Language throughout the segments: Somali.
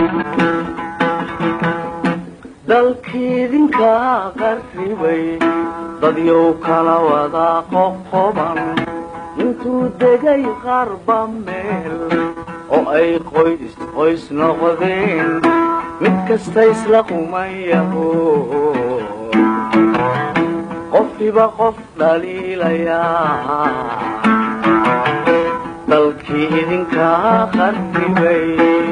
dalkiidinka qarribay dadyow kala wada qoqoban intuu degay qarba meel oo ay qoys qoys noqdeen mid kasta isla qumayaho qofkiba qof dhaliilayaa dalkii idinka qarribay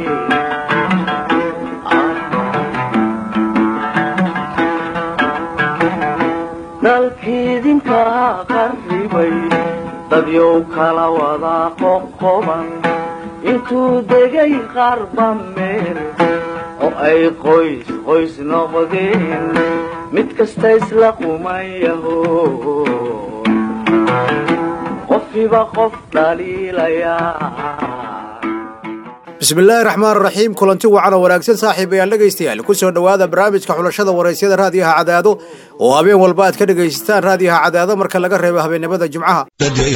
dalkiidinka qarribay dadyow kala wada qoqoban intuu degay qarba meel oo ay qoys qoys noqdeen mid kasta isla qumayaho qofkiba qof dhaliilayaa bismillaahi raxmaan raxiim kulanti wacan oo wanaagsan saaxiibayaal dhegaystayaal ku soo dhowaada barnaamijka xulashada waraysyada raadiyaha cadaado oo habeen walba aad ka dhegaysataan raadiyaha cadaado marka laga reebo habeennimada jimcaha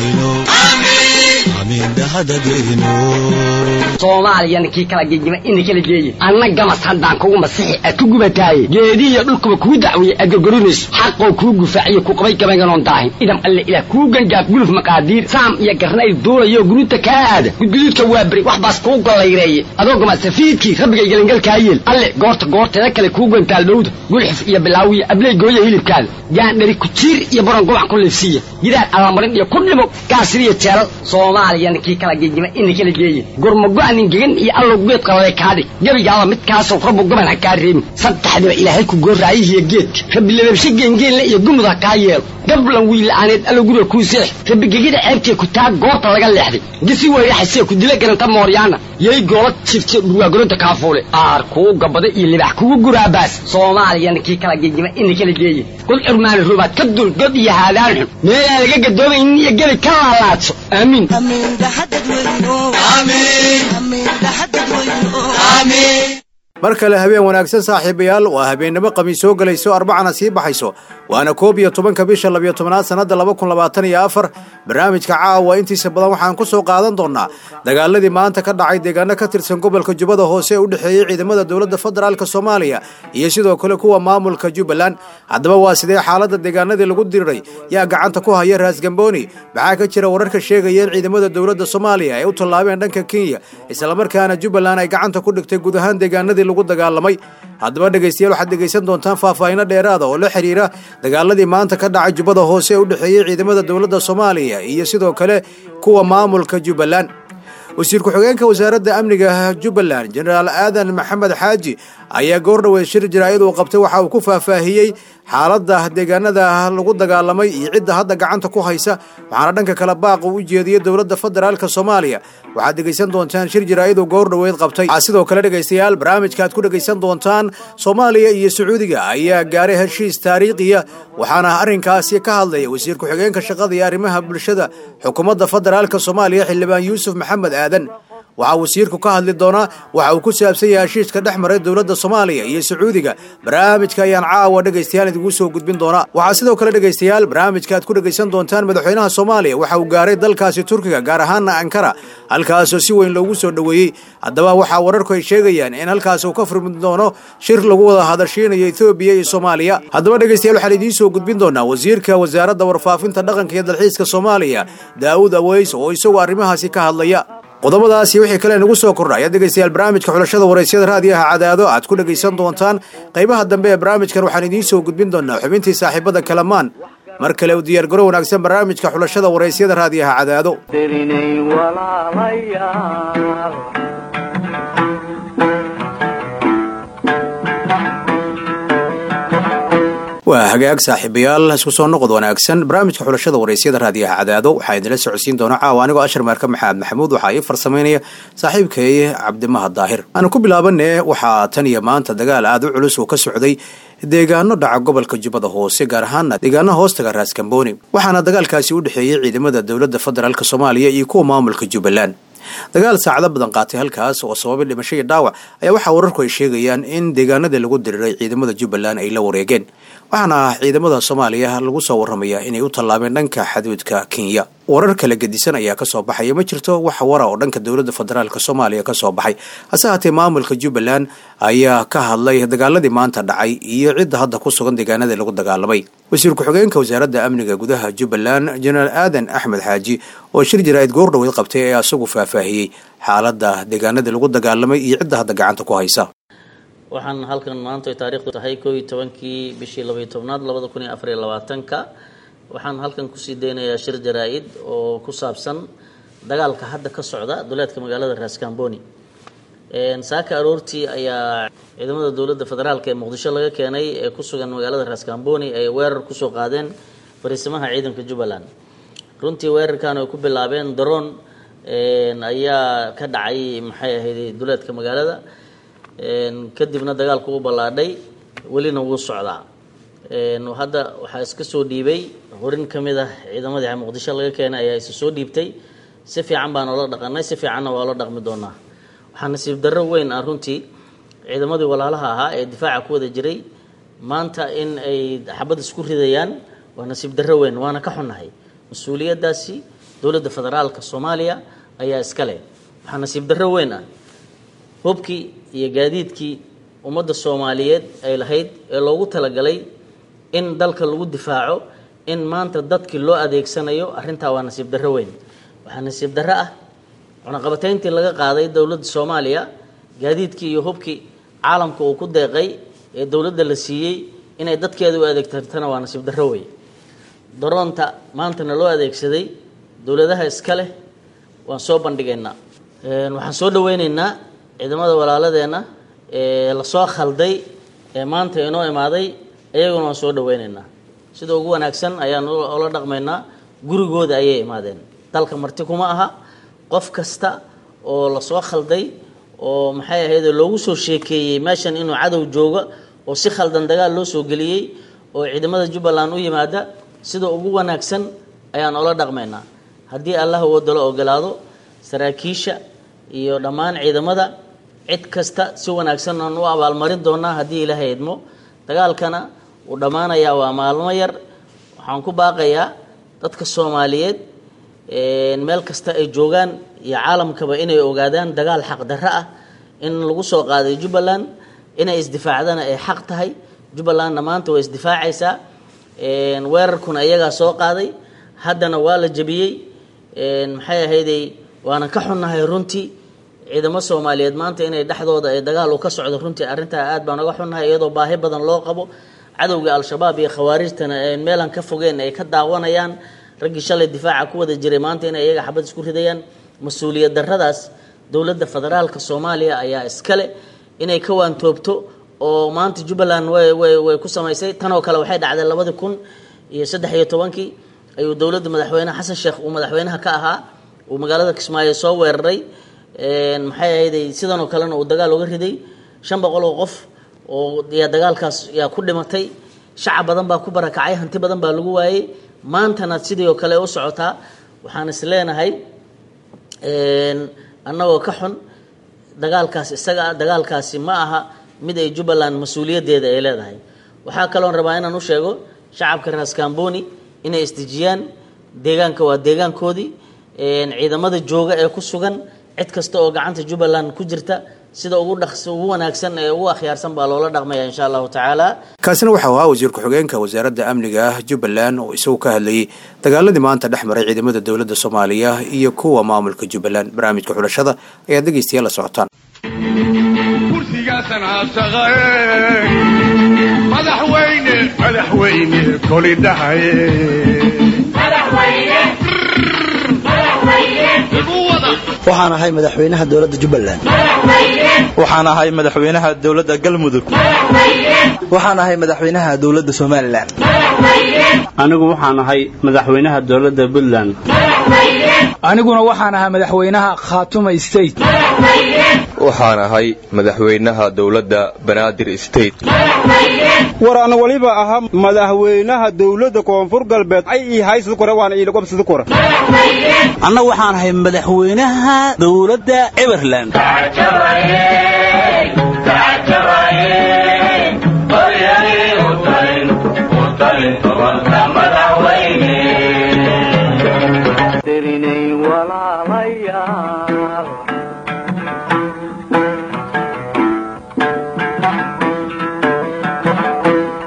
soomaaliyana kii kala gegima ina kala geeye anna gamas haddaan kugu masixi aad ku gubataaye geedihiyo dhulkuba kuu dacweeye aad gorgorinayso xaqoo kuu gufaaciyo ku qabay gabaynganoon daahin idam alle ilaah kuu gangaaf guluf maqaadiir saam iyo garnayl duulayo guruuta kaa aada gudguduudka waa beri wax baas kuu gollayreeye adoo gamasafiidkii rabbigay gelangalkaa yeel alle goorta goorteeda kale kuu gantaal dhowda gulxuf iyo bilaawiyo abley gooya hilibkaada gaandhari kujiir iyo baron gobac ku liifsiiya gidaar allamarin iyo ku dhimo gaasiriyo jeelal soomaaliyana kii kala gegima ina kala geeye gurmago-anin gegan iyo allow geed qalale kaadhig gebigaaba midkaasoo rabbu goban ha kaa reebin saddexdiba ilaahay ku gooraayihiyo geedka rabbi lababshe geengeenle iyo gumud ha kaa yeelo gablan wiila'aaneed allow guriga kuu seex rabbi gegida ceebtee ku taa goorta laga leexday gisi weyraxasee ku dila garanta mooryaana yay goola jifte dhurwaagoronta kaafuule aar kuu gabada iyo libax kugu guraabaas soomaaliyana kii kala gegima ina kala geeye god curmaani rubaad ka dul god iyo haadaan xun meelaan laga gadoomaynin iyo gebi ka laalaadso aamiin mar kale habeen wanaagsan saaxiibayaal waa habeennimo qamiis soo gelayso arbacana sii baxayso waana koob iyo tobanka bisha labiyo tobnaad sannadda laba kun labaatan iyo afar barnaamijka caawa intiisa badan waxaan ku soo qaadan doonaa dagaaladii maanta ka dhacay deegaano ka tirsan gobolka jubbada hoose ee u dhexeeyey ciidamada dowladda federaalk soomaaliya iyo sidoo kale kuwa maamulka jubbaland haddaba waa sidee xaaladda deegaanadii lagu diriray yaa gacanta ku haya raasgambooni maxaa ka jira wararka sheegaya in ciidamada dowladda soomaaliya ay u tallaabeen dhanka kenya islamarkaana jubbaland ay gacanta ku dhigtay guud ahaan deegaanadii lagu dagaalamay haddaba dhegaystayaal waxaad dhegaysan doontaan faahfaahinno dheeraada oo la xiriira dagaaladii maanta ka dhacay jubbada hoose ee u dhexeeyey ciidamada dowladda soomaaliya iyo sidoo kale kuwa maamulka jubbaland wasiir ku-xigeenka wasaaradda amniga jubbaland jenaraal aadan maxamed xaaji ayaa goordhoweed shir jaraa'id uu qabtay waxa uu ku faahfaahiyey xaaladda deegaanada lagu dagaalamay iyo cidda hadda gacanta ku haysa waxaana dhanka kale baaq uu u jeediyey dowladda federaalk soomaaliya waxaad dhegaysan doontaan shir jaraa'id uu goordhoweed qabtay waxaa sidoo kale dhegaystayaal barnaamijka aad ku dhegaysan doontaan soomaaliya iyo sacuudiga ayaa gaaray heshiis taariikhiya waxaana arrinkaasi ka hadlaya wasiir ku-xigeenka shaqada iyo arrimaha bulshada xukuumadda federaalk soomaaliya xildhibaan yuusuf maxamed aadan waxaa wasiirku ka hadli doonaa waxa uu ku saabsan yahay heshiiska dhex maray dowladda soomaaliya iyo sacuudiga barnaamijka ayaan caawa dhegaystayaal idigu soo gudbin doonaa waxaa sidoo kale dhegaystayaal barnaamijka aad ku dhegaysan doontaan madaxweynaha soomaaliya waxa uu gaaray dalkaasi turkiga gaar ahaana ankara halkaasoo si weyn loogu soo dhoweeyey haddaba waxaa wararku ay sheegayaan in halkaas uu ka furmi doono shir lagu wada hadashiinayo ethoobiya iyo soomaaliya haddaba dhegaystayaal waxaan idiin soo gudbin doonaa wasiirka wasaaradda warfaafinta dhaqanka iyo dalxiiska soomaaliya daa'uud aweys oo isagoo arrimahaasi ka hadlaya qodobadaasi wixii kale nagu soo kordha ayaad dhegaystayaal barnaamijka xulashada waraysyada raadiyaha cadaado aad ku dhegaysan doontaan qaybaha dambe ee barnaamijkan waxaan idiin soo gudbin doonaa xubintii saaxiibada kalamaan mar kale u diyaargaro wanaagsan barnaamijka xulashada waraysyada raadiyaha cadaado derinay walaalayaal waa hagaag saaxiibayaal isku soo noqod wanaagsan barnaamijka xulashada waraysyada raadiyaha cadaado waxaa idinla socodsiin doona caawa anigoo ashar meerka maxamed maxamuud waxaa ii farsamaynaya saaxiibkay cabdimaha daahir aanu ku bilaabane waxaa tan iyo maanta dagaal aada u culus uu ka socday deegaano dhaca gobolka jubbada hoose gaar ahaana deegaanaha hoostaga raaskambooni waxaana dagaalkaasi u dhexeeyey ciidamada dowladda federaalk soomaaliya iyo kuwa maamulka jubbaland dagaal saacado badan qaatay halkaas oo sababay dhimasho iyo dhaawac ayaa waxaa wararku ay sheegayaan in deegaanadii lagu diriray ciidamada jubbaland ay la wareegeen waxaana ciidamada soomaaliya lagu soo waramayaa inay u tallaabeen dhanka xaduudka kenya warar kala gedisan ayaa kasoo baxaya ma jirto wax wara oo dhanka dowladda federaalk soomaaliya kasoo baxay hase haatee maamulka jubbaland ayaa ka hadlay dagaaladii maanta dhacay iyo cidda hadda ku sugan deegaanadii lagu dagaalamay wasiir ku-xigeenka wasaaradda amniga gudaha jubbaland jenaraal aadan axmed xaaji oo shir jaraa'id goordhoweyd qabtay ayaa isagu faahfaahiyey xaaladda deegaanadii lagu dagaalamay iyo cidda hadda gacanta ku haysa waxaan halkan maanta ay taariikhdu tahay koo iyo tobankii bishii labaiyo tobnaad labada kun iyo afar iyo labaatanka waxaan halkan kusii deynayaa shir jaraa-id oo ku saabsan dagaalka hadda ka socda duleedka magaalada raaskambooni saaka aroortii ayaa ciidamada dowladda federaalk ee muqdisho laga keenay ee ku sugan magaalada raaskambooni ay weerar kusoo qaadeen fariisimaha ciidanka jubbaland runtii weerarkan ay ku bilaabeen daroon ayaa ka dhacay maxay ahayd duleedka magaalada kadibna dagaalku u ballaadhay welina wuu socdaa hadda waxaa iska soo dhiibay horin ka mid ah ciidamadii muqdisho laga keenay ayaa isa soo dhiibtay si fiican baan oola dhaqanay si fiicanna waa la dhaqmi doonaa waxaa nasiib darro weyn ah runtii ciidamadii walaalaha ahaa ee difaaca ku wada jiray maanta in ay xabad isku ridayaan waa nasiib darro weyn waana ka xunnahay mas-uuliyaddaasi dowladda federaalka soomaaliya ayaa iska leh waxaa nasiib darro weyn ah hubkii iyo gaadiidkii ummadda soomaaliyeed ay lahayd ee loogu talagalay in dalka lagu difaaco in maanta dadkii loo adeegsanayo arrintaa waa nasiib darro weyn waxaa nasiib darro ah cunaqabatayntii laga qaaday dowladda soomaaliya gaadiidkii iyo hubkii caalamka uu ku deeqay ee dowladda la siiyey inay dadkeeda u adeegtartana waa nasiib darro wey daroonta maantana loo adeegsaday dowladaha iska leh waan soo bandhigaynaa waxaan soo dhaweyneynaa ciidamada walaaladeenna ee lasoo khalday ee maanta inoo imaaday iyaguna waan soo dhaweyneynaa sida ugu wanaagsan ayaan ola dhaqmaynaa gurigooda ayay imaadeen dalka marti kuma aha qof kasta oo lasoo khalday oo maxay ahayd loogu soo sheekeeyey meeshan inuu cadow joogo oo si khaldan dagaal loo soo geliyey oo ciidamada jubbaland u yimaada sida ugu wanaagsan ayaan ola dhaqmaynaa haddii allah wadalo ogolaado saraakiisha iyo dhammaan ciidamada cid kasta si wanaagsan aan u abaalmarin doonaa haddii ilaahay idmo dagaalkana wuu dhammaanayaa waa maalmo yar waxaan ku baaqayaa dadka soomaaliyeed meel kasta ay joogaan iyo caalamkaba inay ogaadaan dagaal xaq darro ah in lagu soo qaaday jubbaland inay isdifaacdana ay xaq tahay jubbalandna maanta way isdifaacaysaa weerarkuna iyagaa soo qaaday haddana waa la jebiyey maxay ahayday waanan ka xunnahay runtii ciidamo soomaaliyeed maanta inay dhexdooda ay dagaal u ka socdo runtii arrintaa aad baan uga xunnahay iyadoo baahi badan loo qabo cadowga al-shabaab iyo khawaarijtana meelan ka fogeen ay ka daawanayaan raggii shalay difaaca ku wada jiray maanta inay iyaga xabad isku ridayaan mas-uuliyad darradaas dowladda federaalka soomaaliya ayaa iskale inay ka waantoobto oo maanta jubbaland way way way ku samaysay tanoo kale waxay dhacday labadii kun iyo saddex iyo tobankii ayuu dowladda madaxweyne xasan sheekh uu madaxweynaha ka ahaa uu magaalada kismaayo soo weeraray maxay ahayday sidanoo kalena uu dagaal uga riday shan boqol oo qof oo yaa dagaalkaas yaa ku dhimatay shacab badan baa ku barakacay hanti badan baa lagu waayey maantana sidii oo kale u socotaa waxaan is leenahay annagoo ka xun dagaalkaas isaga ah dagaalkaasi ma aha mid ay jubbaland mas-uuliyaddeeda ay leedahay waxaa kaloon rabaa inaan u sheego shacabka raaskambooni inay isdejiyaan deegaanka waa deegaankoodii ciidamada jooga ee ku sugan cid kasta oo gacanta jubbaland ku jirta sida ugu dhaqs ugu wanaagsan ee ugu akhyaarsan baa loola dhaqmaya insha allahu tacaala kaasina waxau ahaa wasiir ku-xigeenka wasaaradda amniga ah jubbaland oo isagu ka hadlayay dagaaladii maanta dhex maray ciidamada dowladda soomaaliya iyo kuwa maamulka jubbaland barnaamijka xulashada ayaad dhegeystayaal la socotaan kursigaasan aasaqaye madaxweyne madaxweyne koli dhahaye waxaan ahay madaxweynaha dowladda jubbaland waxaan ahay madaxweynaha dowladda galmudug waxaan ahay madaxweynaha dowladda somalilan anigu waxaan ahay madaxweynaha dowladda puntland aniguna waxaan ahaa madaxweynaha khaatuma state waxaan ahay madaxweynaha dowladda banaadir state war ana waliba ahaa madaxweynaha dowladda koonfur galbeed ay ii haysad kore waana iilagobsad kore anna waxaan ahay madaxweynaha dowladda everland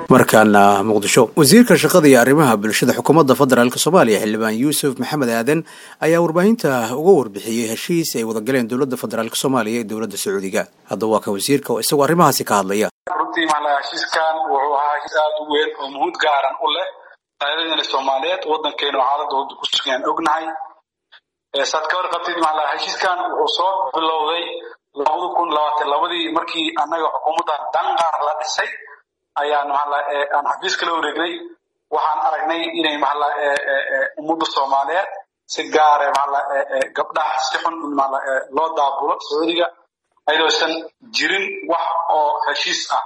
markaana muqdisho wasiirka shaqada iyo arrimaha bulshada xukuumadda federaalk soomaaliya xildhibaan yuusuf maxamed aadan ayaa warbaahinta uga warbixiyey heshiis ay wadagaleen dowladda federaalk soomaaliya ee dowladda sacuudiga haddaba waa kan wasiirka oo isagoo arrimahaasi ka hadlaya runtii maala heshiiskan wuxuu ahaa heshiis aada u weyn oo muhuud gaaran u leh qaadadana soomaaliyeed waddankeenu xaaladda wadda ku sugan ognahay saad ka warqabtid maala heshiiskan wuxuu soo bilowday labada kun labaatan labadii markii annaga xukuumadda danqaar la dhisay ayaan maala aan xafiiska la wareegnay waxaan aragnay inay maala ummadda soomaaliyeed si gaare maala gabdhaha si xun maala loo daabulo sacuudiga ayadoosan jirin wax oo heshiis ah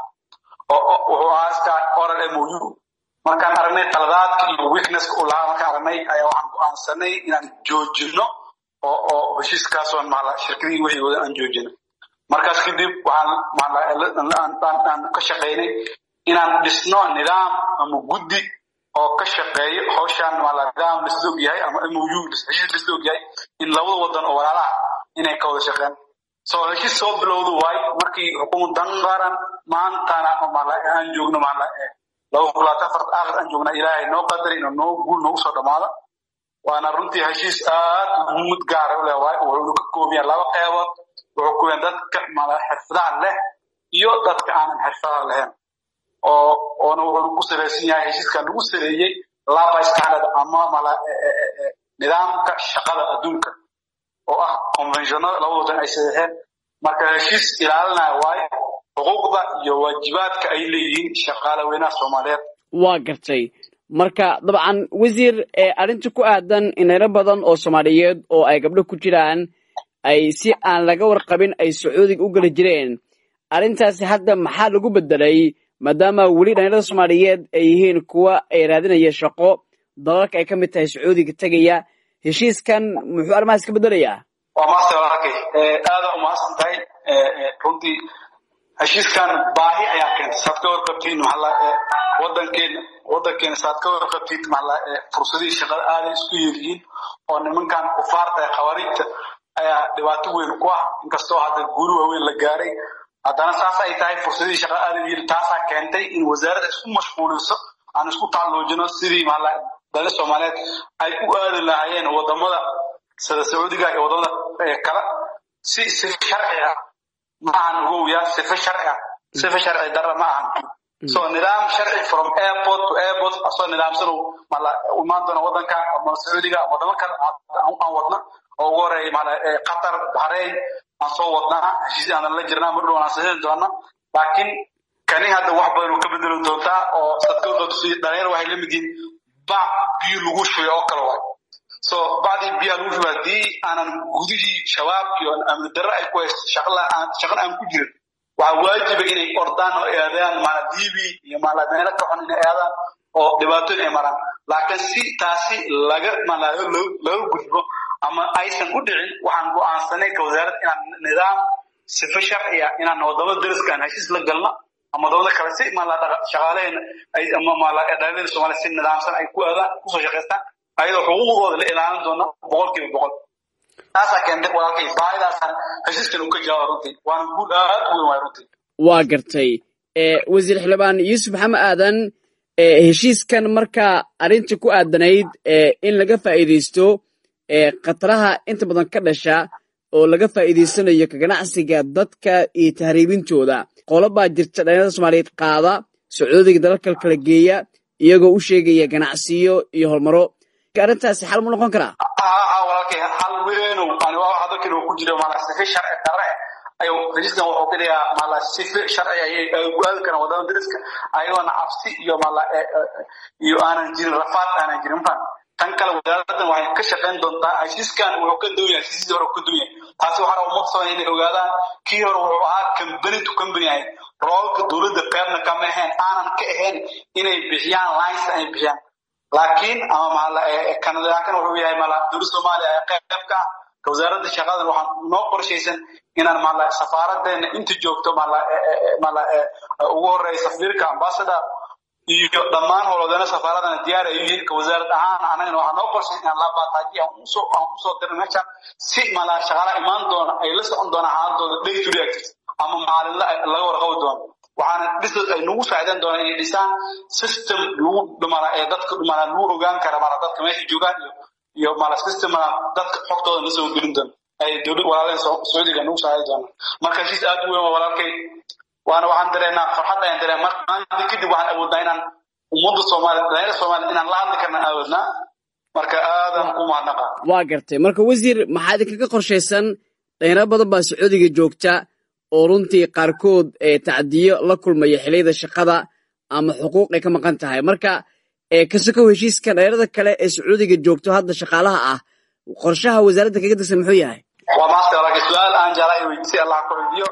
oo wuxuu ahaa iska oral mou markaan aragnay qaladaadka iyo weaknesska uu lahaa markaan aragnay ayaa waxaan go'aansanay inaan joojino oo oo heshiiskaasoon maala shirkadihii wixii wada aan joojino markaas kadib waxaan aan ka shaqaynay inaan dhisno nidaam ama guddi oo ka shaqeeyo hawshaan maala nidaam lisla og yahay ama mou heshiis lisla og yahay in labada wadan oo walaalaha inay ka wada shaqeyn so heshiis soo bilowda waay markii xukuumad danqaran maantana maala aan joogno maala laba kulaatan fard aakhir aan joogna ilaahay noo qadari inuu noo guul noogu soo dhammaado waana runtii heshiis aad muhiimad gaara u leh waay wuxuu ka koobiyaa laba qeybood wuxuu koobiyaa dadka maala xirfadaha leh iyo dadka aanan xirfadaha lahayn oo oona wuxuu ku salaysan yahay heshiiskan lagu saleeyey laba standard ama maala nidaamka shaqada adduunka oo ah conventionada laba wadan ay sadeexeen marka heshiis ilaalinaya waayo xuquuqda iyo waajibaadka ay leeyihiin shaqaale weynaha soomaaliyeed waa gartay marka dabcan wasiir arrinta ku aadan inayro badan oo soomaaliyeed oo ay gabdho ku jiraan ay si aan laga warqabin ay sacuudiga u geli jireen arrintaasi hadda maxaa lagu bedelay maadaama weli dhalinyarada soomaaliyeed ay yihiin kuwa ay raadinaya shaqo dalalka ay ka mid tahay sacuudiga tegaya heshiiskan muxuu arrimahaas ka bedelayaa waa maasta walaalkay aada umahadsan tahay runtii heshiiskan baahi ayaa keentay saad ka warqabtiin maxalla wadankeena wadankeena saad ka warqabtid maxalla fursadihii shaqada aaday isku yeeliyiin oo nimankan kufaarta ee khawaarijta ayaa dhibaato weyn ku ah inkastoo hadda guuri waaweyn la gaaray haddana saas ay tahay fursadihii shaqada aaday u yeli taasaa keentay in wasaaradda isku mashquuliso aan isku tacalluujino sidii maxalla dali soomaaliyeed ay u aadi lahaayeen wadamada sida sacuudiga iyo wadamada kale si sifa sharci ah ma ahan ugowiya sifa sharci ah sifa sharci darra ma ahan so nidaam sharci from airport to airport asoo nidaamsan mala imaan doona wadanka ama sacuudiga ama wadamo kale aan wadna oo ugu horeeya mala qatar bahrain aan soo wadnaa heshiis aan la jirnaa mar dhow aan saxiixi doona laakiin kani hadda wax badan ka bedeli doontaa oo sadkawdootusi dhalinyar waxay la mid yihiin bac biyo lagu shubay oo kale waay so bacdii biyaha lagu shubay haddii aanan gudihii shabaab iyo amni darre ay ku haysto shaqala aan shaqan aan ku jirin waxaa waajiba inay ordaan oo eedayaan maala diibi iyo maala meelo ka xun inay eedaan oo dhibaatooyin ay maraan laakiin si taasi laga maala laga gudbo ama aysan u dhicin waxaan go'aansanay ka wasaaradda inaan nidaam sifa sharciya inaan wadamada dariskaan heshiis la galno ama wadamada kale si maala shaqaalaheena ay ama maala dhalinyarada soomaaliya si nidaamsan ay ku aadaan kusoo shaqaystaan ayadoo xuquuqdooda la ilaalin doono boqolkiiba boqol taasaa keentay walaalkay baahidaasaan heshiiskan uu ka jawaaba runtii waana guud aad u weyn waay runtii waa gartay wasiir xildhibaan yuusuf maxamed aadan heshiiskan marka arrinta ku aadanayd in laga faa'iidaysto khataraha inta badan ka dhasha oo laga faa'iidaysanayo ka ganacsiga dadka iyo tahriibintooda qolo baa jirta dhalinyarada soomaaliyeed qaada sacuudiga dalalka kala geeya iyagoo u sheegaya ganacsiyo iyo horumaro arrintaasi xal mu noqon karaa haa walaalkay hal weenow ani waa hadalkan uu ku jiro maala sife sharci darre ayuu heshiiskan wuxuu ka dhigaa maala sife sharci ayay ku aadi karaan wadamada dariska ayagoona cabsi iyo maala iyo aanan jirin rafaad aanan jirin mafan tan kale wasaaraddan waxay ka shaqayn doontaa heshiiskan wuxuu ka duwan yahay heshiisyadii hore ka duwan yahay taasi waxaa raba umad soomaaliya inay ogaadaan kii hore wuxuu ahaa company to company ahayd roolka dowladda qaybna kama ahayn aanan ka ahayn inay bixiyaan lines ay bixiyaan laakiin ama maala kanadaakan wuxuu yahay maala dowladda soomaaliya ee qayb ka ah ka wasaaradda shaqadan waxaan noo qorshaysan inaan maala safaaradeena inta joogto maala maala ugu horeeya safiirka ambassador iyo dhammaan howlwadeena safaaradana diyaar ay yihiin ka wasaarad ahaan anagana waxaa noo qorshay inaan labaataaji aan usoo aan usoo dirno meeshan si maala shaqaala imaan doona ay la socon doonaan xaaladooda day to day activities ama maalinla laga warqabi doono waxaana dhis ay nagu saacidan doonaan inay dhisaan system lagu dhumana ee dadka dhumana lagu ogaan kara mala dadka meesha joogaan iyo iyo mala system mala dadka xogtooda la soo gelin doona ay dowlad walaaleen sacuudiga nagu saacidi doonaan marka heshiis aad u weyn waa walaalkay waana waxaan dareenaa farxad ayaan dareenaa marka maanta kadib waxaan awoodnaa inaan ummadda soomaaliya dhalinyarada soomaaliya inaan la hadli karna awoodnaa marka aadaan ku mahadnaqa waa gartay marka wasiir maxaa idinkaga qorshaysan dhalinyaro badan baa sacuudiga joogta oo runtii qaarkood tacdiyo la kulmaya xiliyada shaqada ama xuquuq ay ka maqan tahay marka kasokow heshiiska dhalinyarada kale ee sacuudiga joogto hadda shaqaalaha ah qorshaha wasaaradda kaga dirsan muxuu yahay waa maasta laakiin su-aal aan jeclaa in weydiisay allah ku weydiiyo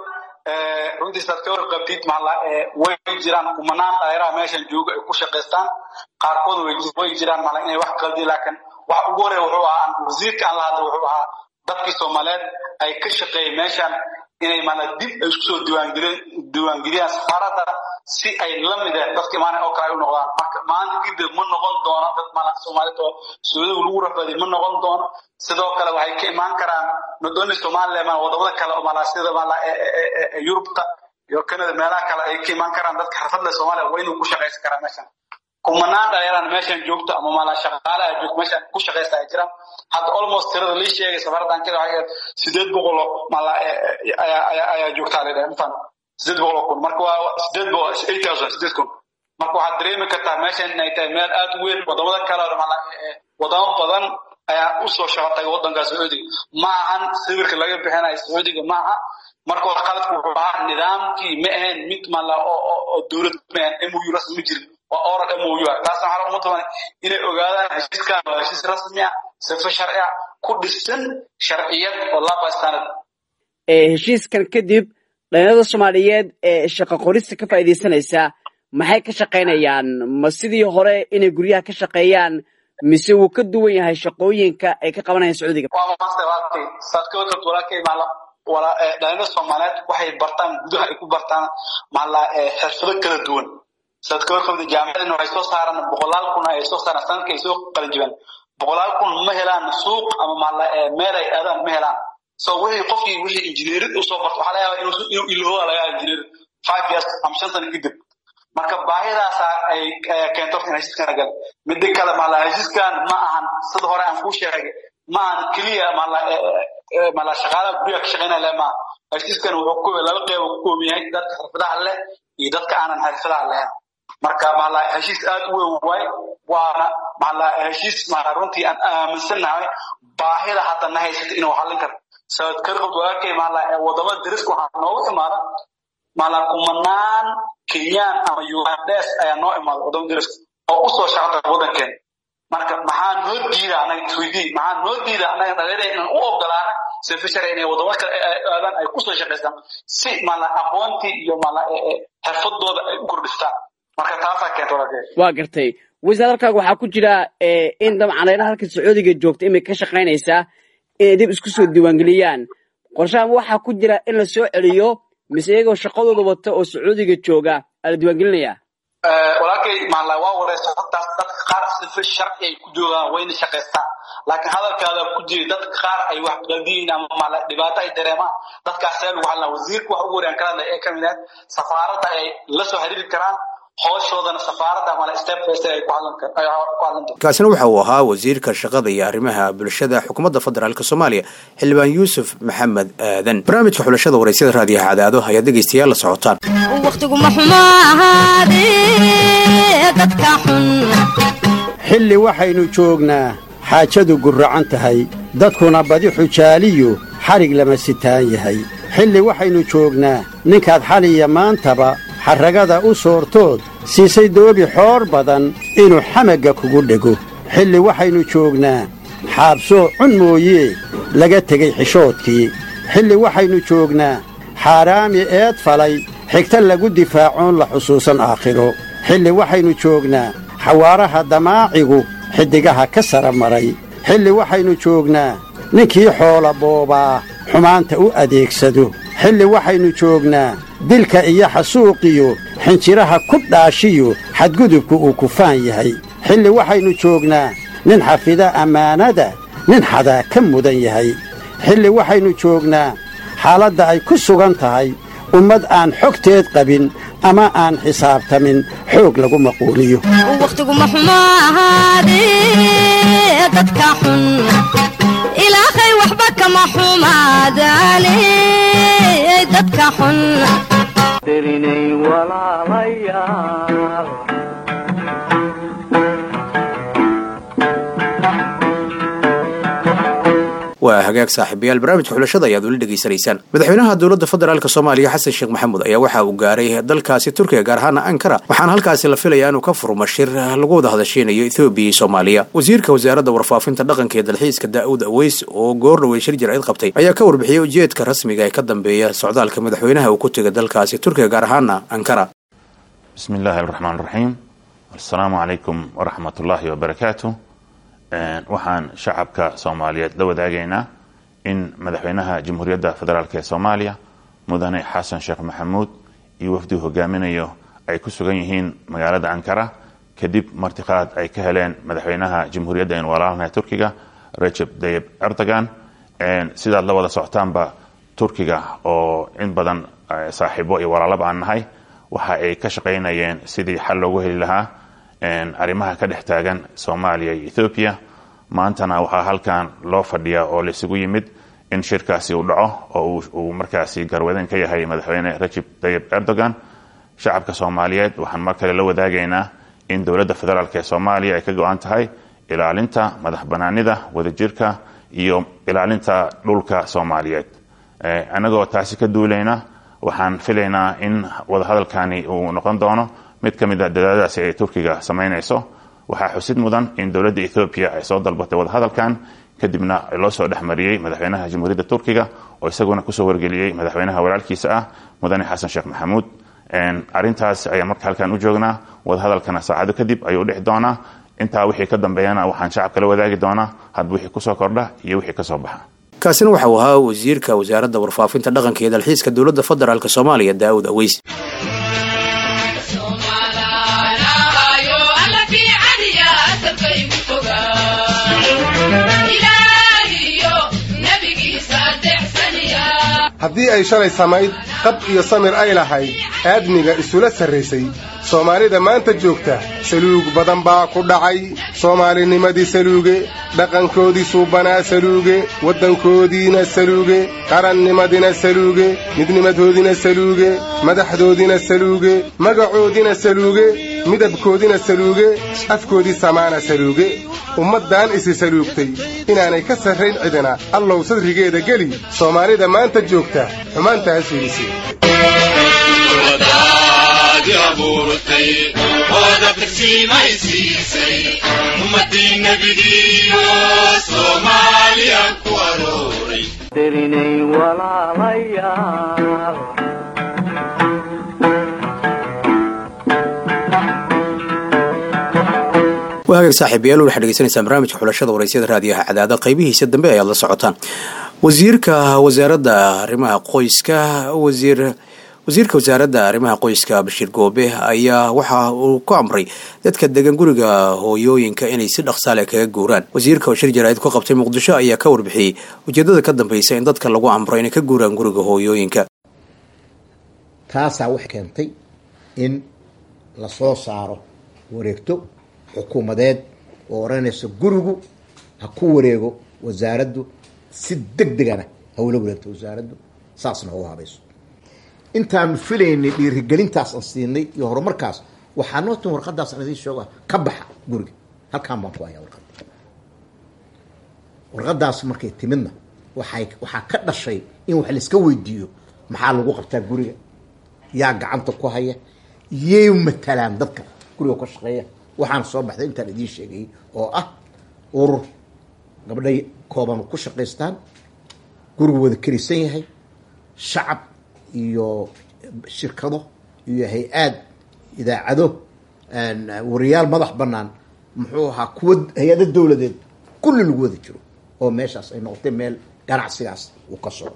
runtii saad ka warqabtid maxalla way jiraan kumanaan dhalinyaraha meeshan jooga ay ku shaqaystaan qaarkood way jiraan mala inay wax qaldi laakiin wax ugu horeeya wuxuu ahaa wasiirka aan la hadla wuxuu ahaa dadkii soomaaliyeed ay ka shaqeeyeen meeshan inay mala dib ay isku soo diiwaangelin diiwaangeliyaan safaaradda si ay la mid eh dadka imaanaya oo kale ay u noqdaan marka maanta kadib ma noqon doono dad mala soomaaliyeed oo sacuudiga lagu rafaadiy ma noqon doono sidoo kale waxay ka imaan karaan not only somaliland ma wadamada kale oo mala sida mala yurubta iyo canada meelaha kale ay ka imaan karaan dadka xirfad leh soomaaliya waa inuu ku shaqaysan karaa meeshan kumanaan dhalinyaraan meeshan joogto ama mala shaqaale ay joogto meeshan ku shaqaysta ay jiraan hadda almost tirada lii sheegay safaraddan keda waxay sideed boqol oo mala ayaa joogtaa la dhahay mafan sideed boqol oo kun marka waa sideed boqol eight thousand sideed kun marka waxaad dareemi kartaa meeshan inay tahay meel aad u weyn wadamada kale oo mala wadamo badan ayaa usoo shaqo tagay waddanka sacuudiga ma ahan sawirka laga bixinayo sacuudiga ma aha marka waa qaladku wuxuu ahaa nidaamkii ma ahayn mid mala oo dowlad ma ahayn mou rasmi ma jirin waa oral mou ah taasna waxaa uma taban inay ogaadaan heshiiskan waa heshiis rasmi ah sifa sharci ah ku dhisan sharciyad oo laba sanad heshiiskan kadib dhalinyarada soomaaliyeed ee shaqo qorista ka faa'iidaysanaysa maxay ka shaqaynayaan ma sidii hore inay guryaha ka shaqeeyaan mise wuu ka duwan yahay shaqooyinka ay ka qabanayaan sacuudiga waa maasta walaalkay saad ka warqabta walaalkay maala wala dhalinyarada soomaaliyeed waxay bartaan gudaha ay ku bartaan maala xirfado kala duwan saad ka warqabta jaamacadina waxay soo saaraan boqolaal kun ay soo saaraan sanadka ay soo qalin jibaan boqolaal kun ma helaan suuq ama maala meel ay aadaan ma helaan so wixii qofkii wixii injineerid usoo barto waxaa laga yaabaa inuu inuu ilooba laga yaaba injineer five years ama shan sano kadib marka baahidaasa ay keento in heshiiskan gal midda kale maala heshiiskan ma ahan sida hore aan kuu sheegay ma ahan keliya maala maala shaqaalaha guryaha ka shaqeynaya le maaha heshiiskan wuxuu ku laba qeyb ku kooban yahay dadka xirfadaha leh iyo dadka aanan xirfadaha lahayn marka maala heshiis aad u weyn waay waana maala heshiis maala runtii aan aaminsannahay baahida hadda na haysata inuu xallin karto sabad karqabd walaalkay maala wadamada dariska waxaa noogu imaada maala kumanaan kenyaan ama ugandes ayaa noo imaada wadamada dariska oo usoo shaqata waddankeena marka maxaa noo diida anaga isweydii maxaa noo diida anaga dhalinyarada inaan u ogolaana sifa sharci inay wadamo kale aadaan ay kusoo shaqaystaan si maala aqoontii iyo maala xirfadooda ay u kordhistaan marka taasaa keenta walaalkay waa gartay wasaaradkaaga waxaa ku jira in dabcan dhalinyarada halka sacuudiga joogta imay ka shaqaynaysaa inay dib isku soo diiwaangeliyaan qorshahan waxaa ku jira in la soo celiyo mise iyagoo shaqadooda wata oo sacuudiga jooga aa la diiwaangelinayaa walaalkay maala waa wareysa hortaas dadka qaar sifa sharci ay ku joogaan wayna shaqaystaan laakiin hadalkaada ku jira dadka qaar ay wax qaldiyin ama maala dhibaato ay dareemaan dadkaas see lagu hadlaa wasiirka wax ugu horeyaan kala ee ka mid ah safaaradda ay la soo xiriiri karaan hooshoodana safaaradda mala step first ay ku hadlan ku hadlan doonto kaasina waxa uu ahaa wasiirka shaqada iyo arrimaha bulshada xukuumadda federaalk soomaaliya xildhibaan yuusuf maxamed aadan barnaamijka xulashada waraysyada raadiyaha cadaado ayaad dhegaystayaal la socotaan wakhtiguma xumo ahaadee dadka xun xilli waxaynu joognaa xaajadu gurracan tahay dadkuna badi xujaaliyu xadhig lama sitaan yahay xilli waxaynu joognaa ninkaad xaliya maantaba xarragada u soortood siisay doobi xoor badan inuu xamagga kugu dhego xilli waxaynu joognaa xaabsoo cun mooyee laga tegey xishoodkii xilli waxaynu joognaa xaaraami eed falay xigta lagu difaacoon la xusuusan aakhiro xilli waxaynu joognaa xawaaraha damaacigu xiddigaha ka sara maray xilli waxaynu joognaa ninkii xoola boobaa xumaanta u adeegsado xilli waxaynu joognaa dilka iyo xasuuqiyo xinjiraha ku dhaashiyo xadgudubku uu kufaan yahay xilli waxaynu joognaa nin xafida ammaanada nin xadaa ka mudan yahay xilli waxaynu joognaa xaaladda ay ku sugan tahay ummad aan xogteed qabin ama aan xisaabtamin xoog lagu maquuliyo wakhtiguma xumo ahaadee dadka xun ilaahay waxba kama xumaadaane dadka xun darinay walaalayaal waa hagaag saaxiibayaal barnaamijka xulashada ayaad weli dhegaysanaysaan madaxweynaha dowladda federaalk soomaaliya xasan sheekh maxamuud ayaa waxa uu gaaray dalkaasi turkiga gaar ahaana ankara waxaana halkaasi la filayaa inuu ka furmo shir lagu wada hadasheynayo ethoobiya iyo soomaaliya wasiirka wasaaradda warfaafinta dhaqanka iyo dalxiiska daa'uud aweys oo goor dhowey shir jaraa'id qabtay ayaa ka warbixiyey ujeedka rasmiga ee ka dambeeya socdaalka madaxweynaha uu ku tegay dalkaasi turkiga gaar ahaana ankara بسم الله الرحمن الرحيم السلام عليكم ورحمة الله وبركاته waxaan shacabka soomaaliyeed la wadaagaynaa in madaxweynaha jamhuuriyadda federaalk ee soomaaliya mudane xasan sheekh maxamuud iyo wafdii hogaaminayo ay ku sugan yihiin magaalada ankara kadib martiqaad ay ka heleen madaxweynaha jamhuuriyadda in walaalnaha turkiga recep tayib erdogan sidaad la wada socotaanba turkiga oo in badan saaxiibo iyo walaalaba aan nahay waxa ay ka shaqaynayeen sidii xal loogu heli lahaa arrimaha ka dhex taagan soomaaliya iyo ethoobiya maantana waxaa halkan loo fadhiyaa oo laisugu yimid in shirkaasi uu dhaco oo uu markaasi garwadeen ka yahay madaxweyne recep tayib erdogan shacabka soomaaliyeed waxaan mar kale la wadaagaynaa in dowladda federaalk ee soomaaliya ay ka go-an tahay ilaalinta madax banaanida wadajirka iyo ilaalinta dhulka soomaaliyeed annagoo taasi ka duulayna waxaan filaynaa in wadahadalkani uu noqon doono mid ka mid a dadaadadaasi ay turkiga samaynayso waxaa xusid mudan in dowladda ethoobiya ay soo dalbatay wadahadalkan kadibna loo soo dhexmariyey madaxweynaha jamhuuriyadda turkiga oo isaguna kusoo wargeliyey madaxweynaha walaalkiisa ah mudane xasan sheekh maxamuud arintaas ayaan marka halkan u joognaa wadahadalkana saacado kadib ayuu dhici doonaa intaa wixii ka dambeeyana waxaan shacabka la wadaagi doonaa hadba wixii kusoo kordha iyo wixii kasoo baxa kaasina waxa uu ahaa wasiirka wasaaradda warfaafinta dhaqanka iyo dalxiiska dowladda federaalk soomaaliya daa'uud aweys haddii ay shalay samayd qab iyo samir ay lahayd aadmiga isula sarraysay soomaalida maanta joogta saluug badan baa ku dhacay soomaalinimadii saluuge dhaqankoodii suubanaa saluuge waddankoodiina saluuge qarannimadina saluuge midnimadoodina saluuge madaxdoodina saluuge magacoodina saluuge midabkoodina saluuge afkoodii samaana saluuge ummaddan isi saluugtay inaanay ka sarrayn cidina allow sadrigeeda geli soomaalida maanta joogta xumaantaas fiidisi darinay walaalayaal waa hagaag saaxiibayaal waxaad dhegeysanaysaan barnaamijka xulashada waraysyada raadiyaha cadaada qaybihiisa dambe ayaad la socotaan wasiirka wasaaradda arrimaha qoyska wasiir wasiirka wasaaradda arrimaha qoyska bashiir goobe ayaa waxa uu ku amray dadka degan guriga hooyooyinka inay si dhaqsaale kaga guuraan wasiirka oo shir jaraa'id ku qabtay muqdisho ayaa ka warbixiyey ujeedada ka dambeysa in dadka lagu amro inay ka guuraan guriga hooyooyinka taasaa waxay keentay in lasoo saaro wareegto xukuumadeed oo odhanaysa gurigu ha ku wareego wasaaraddu si deg degana hawla wareegto wasaaraddu saasna ha u habayso intaanu filaynay dhiirigelintaas aan siinay iyo horumarkaas waxaa noo tin warqadaas aan idiin sheego ka baxa guriga halkaan baan ku hayaa warqadda warqadaas markay timidna waxay waxaa ka dhashay in wax laiska weydiiyo maxaa lagu qabtaa guriga yaa gacanta ku haya yay matalaan dadka guriga ka shaqeeya waxaana soo baxday intaan idiin sheegayay oo ah urur gabdhay kooban ku shaqaystaan gurigu wada kelisan yahay shacab iyo shirkado iyo hay-aad idaacado wariyaal madax bannaan muxuu ahaa kuwa hay-ado dowladeed kulli lagu wada jiro oo meeshaas ay noqotay meel ganacsigaas uu ka socdo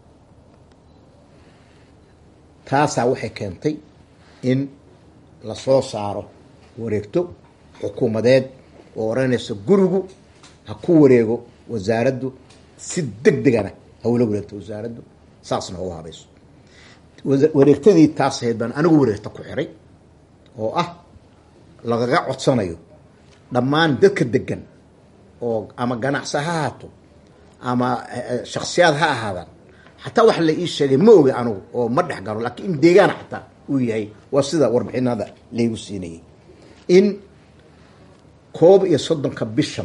taasaa waxay keentay in lasoo saaro wareegto xukuumadeed oo odhanaysa gurigu ha ku wareego wasaaraddu si deg degana hawla wareegto wasaaraddu saasna ha u habayso wasa- wareegtadii taas ahayd baan anigu wareegta ku xiray oo ah lagaga codsanayo dhammaan dadka degan oo ama ganacsi ha ahaato ama eh, shaksiyaad ha ahaadaan xataa wax la ii sheegay ma oga anugu oo ma dhex galo laakiin in deegaana xataa uu yahay waa sida warbixinada laygu siinayay in koob iyo soddonka bishan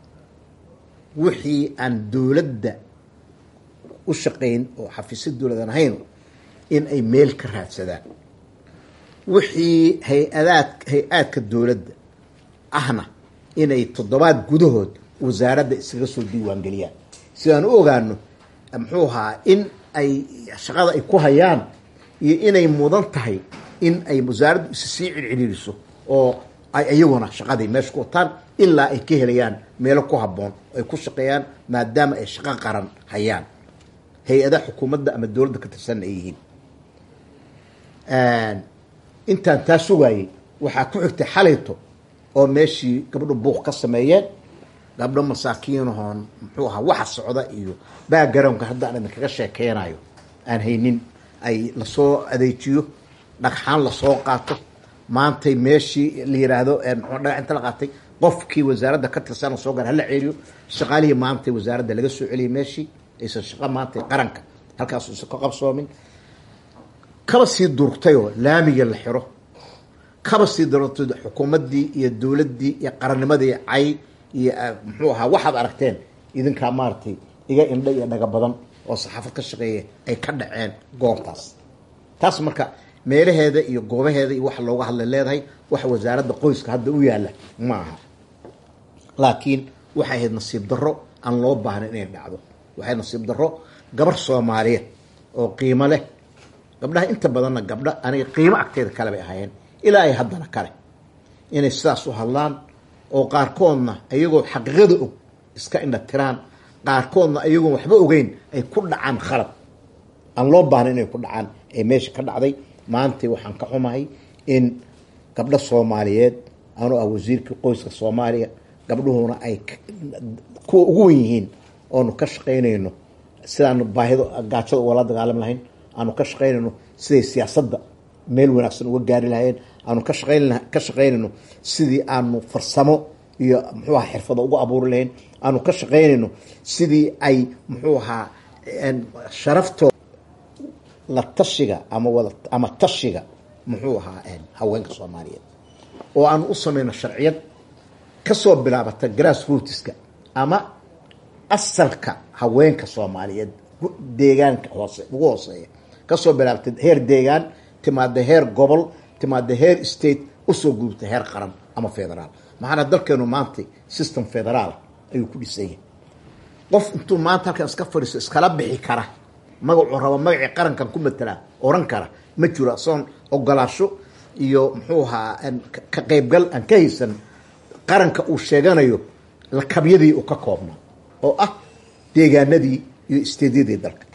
wixii aan dowladda u shaqayn oo xafiisyo dowladan ahayn in ay meel ka raadsadaan wixii hay-adaad hay-aadka dowladda ahna inay toddobaad gudahood wasaaradda iskaga soo diiwaangeliyaan si aan u ogaano muxuu ahaa in ay shaqada ay ku hayaan iyo inay mudan tahay in ay wasaaraddu is sii circiriiriso oo ay iyaguna shaqadii meesha ku wataan ilaa ay ka helayaan meelo ku habboon oo ay ku shaqeeyaan maadaama ay shaqo qaran hayaan hay-adaha xukuumadda ama dowladda ka tirsanna ay yihiin intaan taa sugaayay waxaa ku xigtay xalayto oo meeshii gabdho buuq ka sameeyeen gabdho masaakiinahoon muxuu ahaa waxa socda iyo backgroundka hadda aan idinkaga sheekeynayo aan haynin ay lasoo adeejiyo dhagxaan lasoo qaato maantay meeshii la yiraahdo muxuu dhagax inta la qaatay qofkii wasaaradda ka tirsan lasoo gaar hala celiyo shaqaalihii maantay wasaaradda laga soo celiyay meeshii aysan shaqo maantay qaranka halkaas uusan ka qabsoomin kaba sii durugtayoo laamiga la xiro kaba sii durugtay xukuumaddii iyo dowladdii iyo qarannimadii cay iyo muxuu ahaa waxaad aragteen idinkaa maaragtay iga indha iyo dhaga badan oo saxaafad ka shaqeeya ay ka dhaceen goobtaas taas marka meelaheeda iyo goobaheeda iyo waxa looga hadlay leedahay waxa wasaaradda qoyska hadda u yaalla ma aha laakiin waxay ahayd nasiib darro aan loo baahna inay dhacdo waxay nasiib darro gabar soomaaliyeed oo qiimo leh gabdhaha inta badanna gabdha aniga qiimo agteeda kale bay ahaayeen ilaa ay haddana kale inay sidaas u hadlaan oo qaarkoodna iyagoo xaqiiqada og iska indha tiraan qaarkoodna iyagoon waxba ogeyn ay ku dhacaan khalad aan loo baahna inay ku dhacaan ee meesha ka dhacday maantay waxaan ka xumahay in gabdho soomaaliyeed anuu ah wasiirkii qoyska soomaaliya gabdhuhuna ay kuwa ugu wen yihiin oonu ka shaqaynayno sidaanu baahido gaajada ugala dagaalam lahayn aanu ka shaqaynayno siday siyaasadda meel wanaagsan uga gaari lahayeen aanu ka shaqayn ka shaqaynayno sidii aanu farsamo iyo muxuu ahaa xirfado ugu abuuri lahayn aanu ka shaqaynayno sidii ay muxuu ahaa sharaftoo la tashiga ama wada ama tashiga muxuu ahaa haweenka soomaaliyeed oo aanu u samayno sharciyad kasoo bilaabata grass rootska ama asalka haweenka soomaaliyeed deegaanka hoose ugu hooseeya kasoo bilaabata heer deegaan timaada heer gobol timaada heer state usoo gudubta heer qaran ama federaal maxaana dalkeenu maanta system federaal ayuu ku dhisan yahay qof intuu maanta halkan iska fadhiisto iskala bixi kara magacuu rabo magacii qarankan ku matelaa oran kara ma jiro asoon ogolaasho iyo muxuu ahaa ka qaybgal aan ka haysan qaranka uu sheeganayo lakabyadii uu ka koobnaa oo ah deegaanadii iyo isteedyadii dalka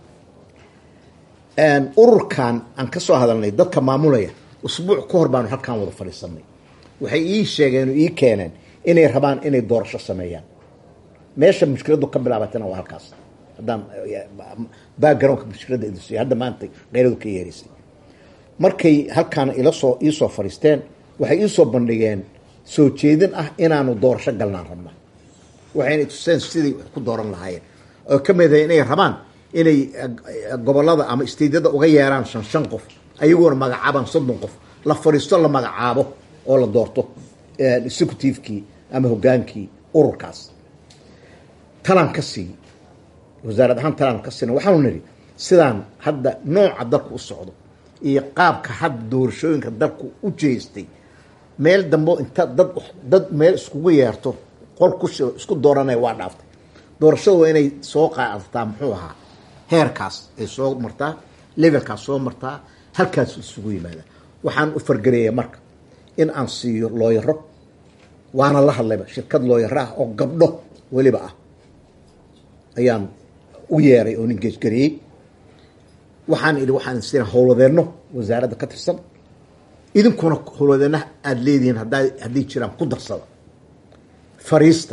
ururkan aan ka soo hadalnay dadka maamulaya usbuuc ka hor baanu halkaan wada fadhiisanay waxay ii sheegeen oo ii keeneen inay rabaan inay doorasho sameeyaan meesha mushkiladu ka bilaabatana waa halkaas haddaan backgroundka mushkiladda idinsiiyo hadda maanta qeyradu ka yeeraysay markay halkaana ilasoo iisoo fadhiisteen waxay iisoo bandhigeen soo jeedin ah inaanu doorasho galnaan rabna waxayna tuseen sidai wax ku dooran lahaayeen oo ka mid ahay inay rabaan inay gobolada ama isteydyada uga yeeraan shan shan qof ayagoona magacaabaan soddon qof la fadhiisto la magacaabo oo la doorto executivekii ama hogaankii ururkaas talaan ka siiy wasaarad ahaan talaan ka siina waxaanu nidhi sidaan hadda nooca dalku u socdo iyo qaabka hadda doorashooyinka dalku u jeestay meel dambo inta dad dad meel iskugu yeerto qol ku shiro isku dooranaya waa dhaaftay doorashada waa inay soo qaadataa muxuu ahaa heerkaas ay soo martaa levelkaas soo martaa halkaas isugu yimaada waxaan u fargareeya marka in aan siiyo looyaro waana la hadlayba shirkad looyaro ah oo gabdho weliba ah ayaan u yeeray oo nin geesgareeyey waxaan idhi waxaan siina howlwadeenno wasaaradda ka tirsan idinkuna howlwadeennaha aada leedihiin haddaa hadday jiraan ku darsada fariista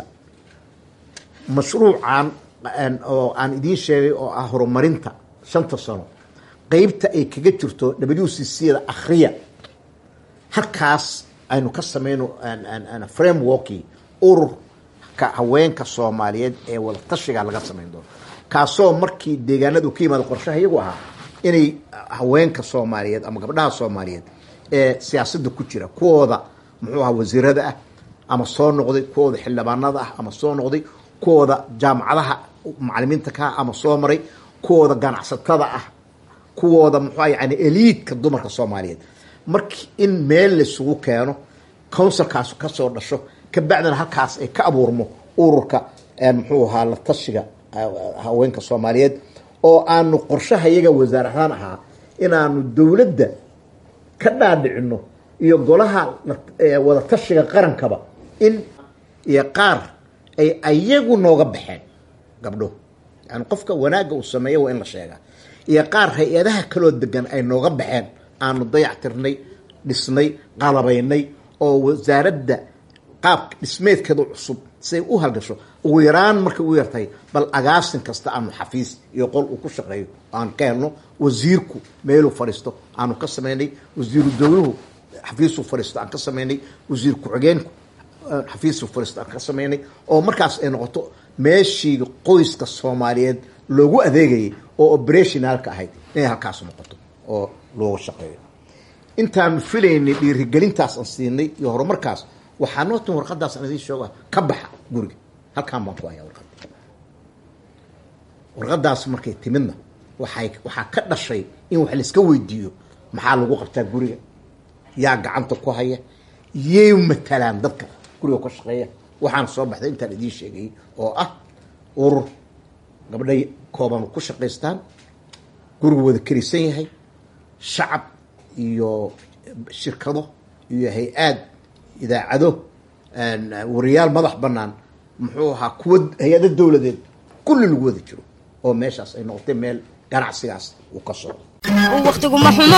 mashruucan oo aan idiin sheegay oo ah horumarinta shanta sano qeybta ay kaga jirto w c c da akhriya halkaas aynu ka samayno frameworkii ururka haweenka soomaaliyeed ee wadatashiga laga samayn doono kaasoo markii deegaanadu ka yimaado qorshaha iyagu ahaa inay haweenka soomaaliyeed ama gabdhaha soomaaliyeed ee siyaasadda ku jira kuwooda muxuu ahaa wasiirada ah ama soo noqday kuwooda xildhibaanada ah ama soo noqday kuwooda jaamacadaha macalimiinta ka ah ama soo maray kuwooda ganacsatada ah kuwooda muxua yani eliidka dumarka soomaaliyeed marki in meel laisugu keeno counsilkaas kasoo dhasho kabacdina halkaas ay ka abuurmo ururka muxuu ahaa la tashiga haweenka soomaaliyeed oo aanu qorshaha iyaga wasaar ahaan ahaa inaanu dowladda ka dhaadhicino iyo golaha wadatashiga qarankaba in iyo qaar ay ayagu nooga baxeen gabdho yani qofka wanaagga uu sameeya waa in la sheegaa iyo qaar hay-adaha kaloo degan ay nooga baxeen aanu dayactirnay dhisnay qalabaynay oo wasaaradda qaabka dhismeedkeeda cusub siay u halgasho ugu yaraan markay u yartahay bal agaasin kasta aanu xafiis iyo qol uu ku shaqeeyo aan ka helno wasiirku meeluu fadhiisto aanu ka samaynay wasiiru dowluhu xafiisuu fadhiisto aan ka samaynay wasiir ku-xigeenku xafiisuu fadhiisto aan ka samaynay oo markaas ay noqoto meeshii qoyska soomaaliyeed loogu adeegayay oo operationalka ahayd inay halkaas noqoto oo looga shaqeeyo intaanu filaynay dhiirigelintaas aan siinay iyo horumarkaas waxaa noo tin warqadaas aan idiin sheego ka baxa guriga halkaan baan ku hayaa warqada warqadaas markay timidna waxay waxaa ka dhashay in wax laiska weydiiyo maxaa lagu qabtaa guriga yaa gacanta ku haya yay matalaan dadka guriga ka shaqeeya waxaana soo baxday intaan idiin sheegayay oo ah urur gabdhay kooban ku shaqaystaan gurigu wada kerisan yahay shacab iyo shirkado iyo hay-aad idaacado wariyaal madax banaan muxuu ahaa kuwa hay-ado dowladeed kulli lagu wada jiro oo meeshaas ay noqotay meel ganacsigaas uu ka socdo wakhtiguma xumo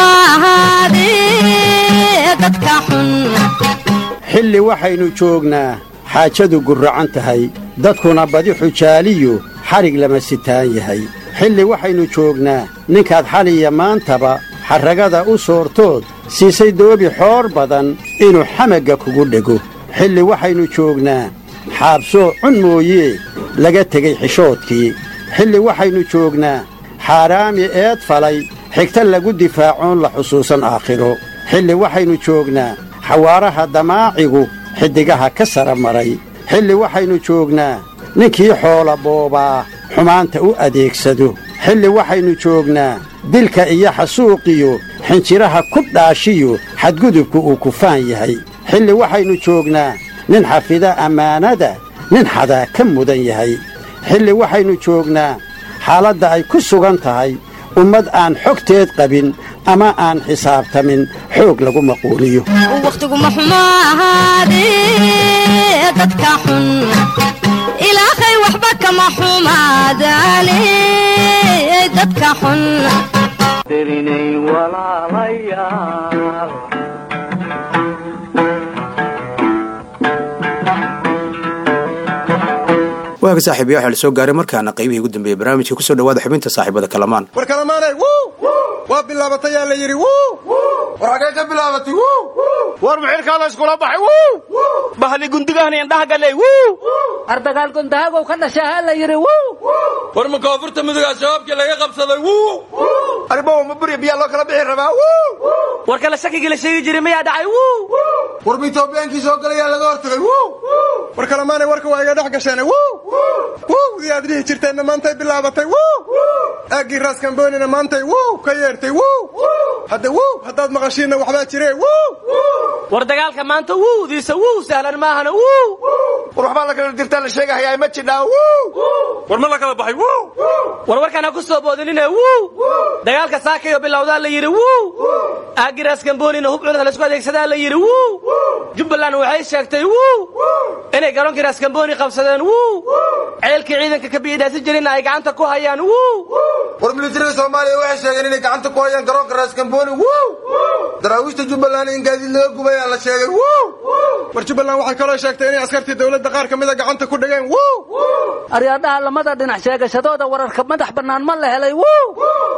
ahaadee dadka xun xilli waxaynu joognaa xaajadu gurracan tahay dadkuna badi xujaaliyu xadhig lama sitaan yahay xilli waxaynu joognaa ninkaad xaliya maantaba xarragada u soortood siisay doobi xoor badan inuu xamagga kugu dhego xilli waxaynu joognaa xaabsoo cun mooyee laga tegey xishoodkii xilli waxaynu joognaa xaaraami eed falay xigta lagu difaacoon la xusuusan aakhiro xilli waxaynu joognaa xawaaraha damaacigu xiddigaha ka sara maray xilli waxaynu joognaa ninkii xoola boobaa xumaanta u adeegsado xilli waxaynu joognaa dilka iyo xasuuqiyo xinjiraha ku dhaashiyo xadgudubku uu kufaan yahay xilli waxaynu joognaa nin xafida ammaanada nin xadaa ka mudan yahay xilli waxaynu joognaa xaaladda ay ku sugan tahay ummad aan xogteed qabin ama aan xisaabtamin xoog lagu maquuliyo wakhtiguma xumo ahaadee dadka xun ilaahay waxba kama xumaadaane dadka xun dirinay walaalayaal waaga saaxiibayaa waxaa la soo gaaray markaana qaybihii ugu dambeeyey barnaamijka kusoo dhawaada xubinta saaxiibada kalamaan war kalamaanay waa bilaabatay yaa la yidhi war xagee ka bilaabatay war muxilkaada iskula baxay bahli gundigahani indhaha galey ardagaal gundahagow ka dhashaa ha la yidhi war ma koonfurta mudugaa shabaabkii laga qabsaday arrimaha ma buri biyaa loo kala bixi rabaa war kale shakigii la sheegi jiray miyaa dhacay war ma itoobiyaankii soo galayaa laga hortagay war kalamaanay warka waa iga dhex gasheen wdii aad dhihi jirteenna maantay bilaabatay aaggii raaskamboonina maantay ka yeertay hadda haddaad maqashiinna waxbaa jire war dagaalka maanta wudiisa wuu sahlan maahana war waxbaa la kala dirtaa la sheegahayaa ma jidhaa war ma la kala baxay war warkaan ha ku soo boodinine dagaalka saakayo bilowdaa la yidhi aaggii raaskamboonina hub culus laysku adeegsadaa la yidhi jubbaland waxay sheegtay inay garoonkii raaskambooni qabsadeen ceelkii ciidanka ka biyidhaasi jirina ay gacanta ku hayaan war militariga soomaaliya waxay sheegeen inay gacanta ku hayaan garoonka raaskambooni daraawiishta jubbaland in gaadiid laga gubayaa la sheegay war jubbaland waxay kaloo sheegtay inay askartii dowladda qaar ka mida gacanta ku dhigeen aryaadhaha lamada dhinac sheegashadooda wararka madax bannaan ma la helay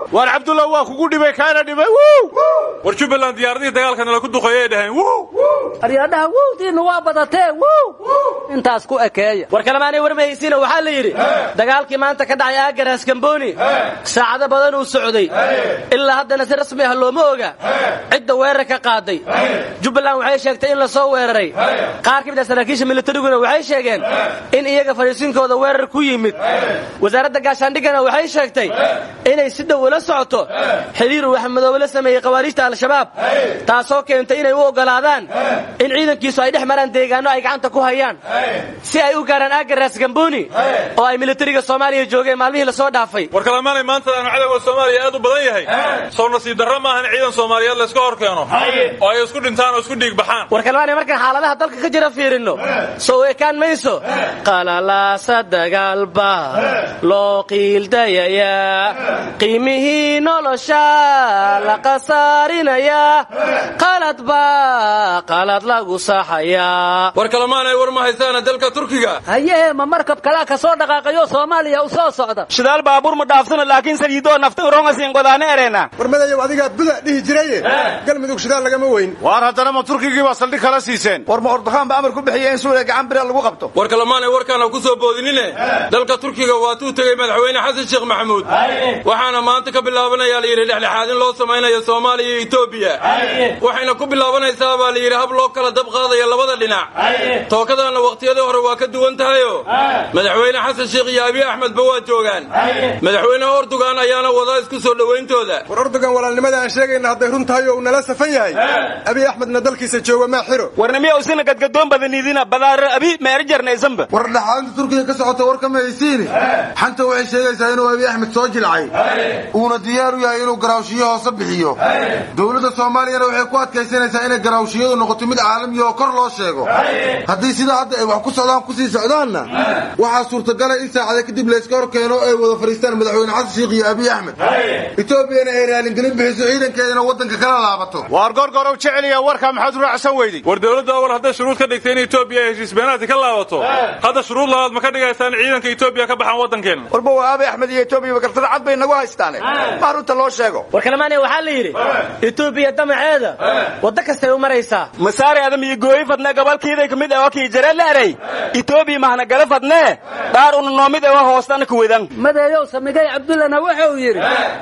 waar cabdullah waa kugu dhibay kaana dhibay war jubbaland diyaaradihii dagaalkana laku duqeeyay dhaheen aryadhaha wowdiinna waa badatee wow intaas ku ekeeya war kalemaanay warmahaysiina waxaa la yidhi dagaalkii maanta ka dhacay aagaraas kamboni saacado badan uu socday ilaa haddana si rasmi ah looma oga cidda weerarka qaaday jubbaland waxay sheegtay in la soo weeraray qaar ka mid ah saraakiisha militariguna waxay sheegeen in iyaga fadhiisinkooda weerar ku yimid wasaaradda gaashaandhigana waxay sheegtay inay si dhow ula socoto xiriir uu axmedoobe la sameeyey khawaariijta al-shabaab taasoo keentay inay u oggolaadaan in ciidankiisu ay dhex maraan deegaanno ay gacanta ku hayaan si ay u gaaraan aagaraas gamboni oo ay militariga soomaaliya joogeen maalmihii lasoo dhaafay war kalamaanay maanta aanu cadowga soomaaliya aad u badan yahay soo nasiib darro maaha in ciidan soomaaliyeed layska hor keeno oo ay isku dhintaan oo isku dhiig baxaan war kalmaanay markaan xaaladaha dalka ka jira fiirinno soo ekaan mayso qalalaasa dagaalba loo qiildayayaa qiimihii nolosha la qasaarinayaa qalad baa qalad lagu saxayaa war kalamaanay war ma haysaana dalka turkiga haye ma markab kalaa ka soo dhaqaaqayo soomaaliya u soo socda shidaal baabuur ma dhaafsano laakiin saliidoo nafta urongasin godaane ereena war madayow adigaa buda dhihi jiraye galmudug shidaal lagama weyn waar haddana ma turkigii baa saldhig kala siiseen war ma ordoqaan ba amar ku bixiya in suuriya gacan bira lagu qabto war kalamaanay warkaana ku soo boodinine dalka turkiga waatuu tegey madaxweyne xasan sheekh maxamuud waxaana maanta ka bilaabanayaa layidhi dhexdhexaadin loo samaynayo soomaaliya iyo etoobiya waxayna ku bilaabanaysaa baa layidhi hab loo kala dab qaadaya labada dhinac tookadaanna wakhtiyadii hore waa ka duwan tahayo madaxweyne xasan sheekh iyo abiy axmedba waa joogaan madaxweynaha ordogan ayaana wadaa isku soo dhowayntooda war ordogan walaalnimada aan sheegayna hadday run tahay oo uu nala safan yahay abiy axmedna dalkiisa jooga maa xiro warnimiya usina gadgadoon badanidina badaaro abi meerijarnaysanba war dhexaadinta turkiga ka socota war kama haysiini xanta waxay sheegaysaa inuu abiy axmed soo jilcay uuna diyaar u yahay inuu garaawshiyo hoose bixiyo dowladda soomaaliyana waxay ku adkaysanaysaa inay garaawshiyadu noqoto mid caalamiya oo kor loo sheego haddii sidaa hadda ay wax ku socdaan kusii socdaanna waxaa suurtagalay in saacada kadib layska hor keeno ay wada fadhiistaan madaxweyne xasan sheekh iyo abiy axmed etoobiyana ay raalingelin bixiso ciidankeedana waddanka kala laabato waar gorgorow jeceliya warkaa maxaad u raacsan weyday war dowladda awal hadday shuruud ka dhigtay in etoobiya ay heshiis beenaadka ka laabato hadda shuruud labaad ma ka dhigaysaan ciidanka etoobiya ka baxaan waddankeena warba waa abiy axmed iyo etoobiya gartada cad bay nagu haystaane ma runta loo sheego war kalamaane waxaa la yidhi etoobiya damaceeda waddo kastay u maraysaa masaare adam iyo gooyi fadne gobolkiiday kamid ah oo kii jare leeray etoobiya mahna gala fadne dhaar una noomid ewa hoostana kuwedan madeeyow samigay cabdullana wuxuu yidhi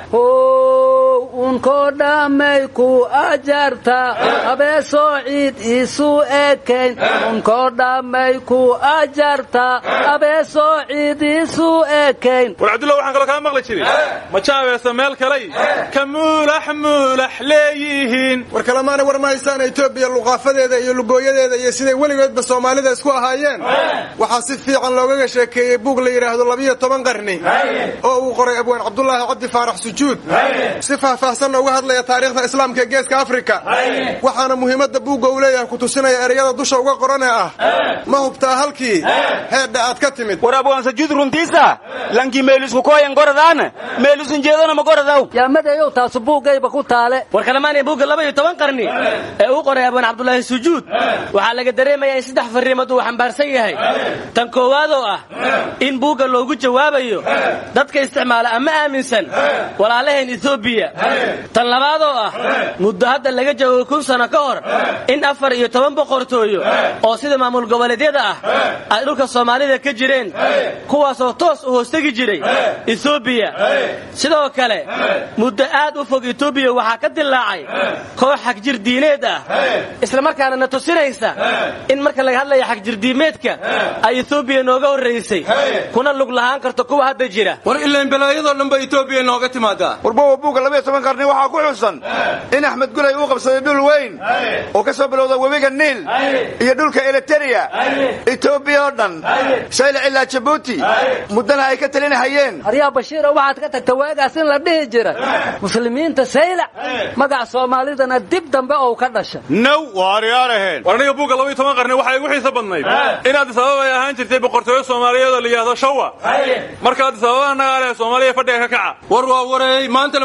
how unkoo dhammay ku ajarta abeesoo ciid isu ekayn unkoo dhammay ku ajarta abeesoo ciid isu ekayn war cabdulla waxaan kaloo kaa maqli jirin ma jaabeesa meel kaley ka muulax muulax leeyihiin war kalamaana war ma haysaan etoobiya luqaafadeeda iyo lugooyadeeda iyo siday weligoodba soomaalida isku ahaayeen waxaa si fiican loogaga sheekeeyey buug la yidhaahdo labiyo toban qarni oo uu qoray abwaan cabdulaahi cabdi faarax sujuud si faahfaahsanna uga hadlaya taariikhda islaamka ee geeska afrika waxaana muhiimadda buugga uu leeyahay ku tusinaya ereyada dusha uga qoranee ah ma hubtaa halkii heedha aad ka timid war abwaan sujuud runtiisa lankii meelisku kooyan goradaana meelisun jeedana ma goradaw yaa madeeyow taasu buuggayba ku taale war kalamaanay buugga laba iyo toban qarni ee uu qoray abwaan cabdulaahi sujuud waxaa laga dareemayaa in saddex farriimood uu xambaarsan yahay tan koowaad oo ah in buugga loogu jawaabayo dadka isticmaala ama aaminsan walaalaheen etoobiya tan labaad oo ah muddo hadda laga joogo kun sano ka hor in afar iyo toban boqortooyo oo sida maamul goboleedyada ah ay dhulka soomaalida ka jireen kuwaasoo toos u hoostegi jiray etoobiya sidoo kale muddo aad u fog etoobiya waxaa ka dilaacay koox xagjir diineed ah islamarkaana na tusinaysa in marka laga hadlaya xagjirdiimeedka ay etoobiya nooga horraysay kuna lug lahaan karto kuwa hadda jira war ilaan balaayadoo dhanba etoobiya nooga timaadaa warbowa buugga labiyo toban qarni waxaa ku xusan in axmed gulay uu qabsaday dhul weyn oo ka soo bilowda webiga niil iyo dhulka eliteria etoobiya oo dhan saylac ilaa jabuuti muddana ay ka talinahayeen aryaa bashiiro waxaad ka tagta waagaas in la dhihi jira muslimiinta saylac magac soomaalidana dib dambe ou ka dhasha naw waaryaaraheen war aniga buugga laba iyo toban qarni waxaa igu xiisa badnayd in addis ababa ay ahaan jirtay boqortooyo soomaaliyeed oo la yidhaahdo shawa marka addis ababa annagaa leh soomaaliya fadhiga ka kaca war waa wareey maantana masaylac bay